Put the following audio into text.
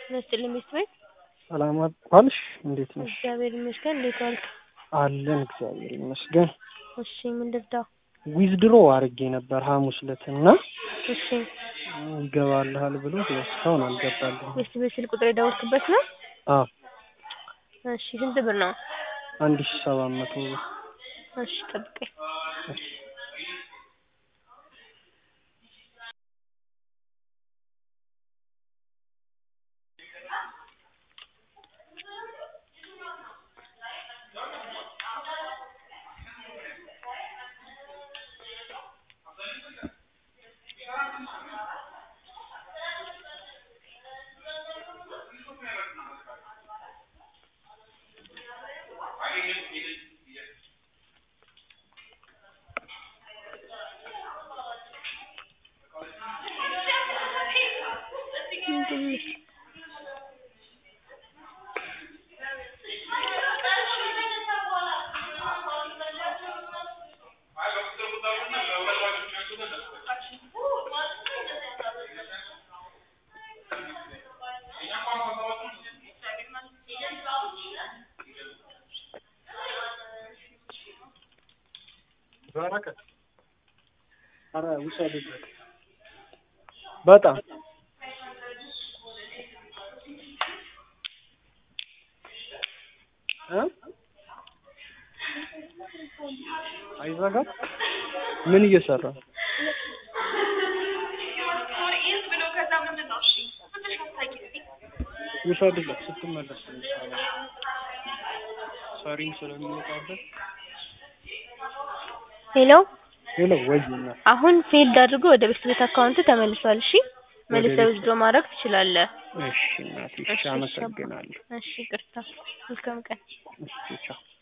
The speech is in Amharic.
ይመስልኝ ሚስት ቤት ሰላም ዋልሽ? እንዴት ነሽ? እግዚአብሔር ይመስገን። እንዴት ዋልክ? አለን እግዚአብሔር ይመስገን። እሺ ምን ልርዳው? ዊዝድሮ አድርጌ ነበር ሐሙስ ዕለት እና እሺ ይገባልሃል ብሎ እስካሁን አልገባልኝም። ሚስት ቤት ስልክ ቁጥር የደወልክበት ነው? አዎ እሺ ስንት ብር ነው? አንድ ሺህ ሰባት መቶ ብር። እሺ ጠብቀኝ። እሺ ምንድን ነው? በረከት ኧረ ውሰድበት በጣም እ አይዘጋም ምን እየሰራ ነው? ውሰድለት ስትመለስ ሰሪም ስለሚወጣበት ሄሎ ሄሎ ወይና አሁን ፊልድ አድርጎ ወደ ቤት ቤት አካውንት ተመልሷል። እሺ መልሰህ ዊዝድሮ ማድረግ ትችላለህ። እሺ እናቴ እሺ አመሰግናለሁ እሺ ይቅርታ። መልካም ቀን። እሺ ቻው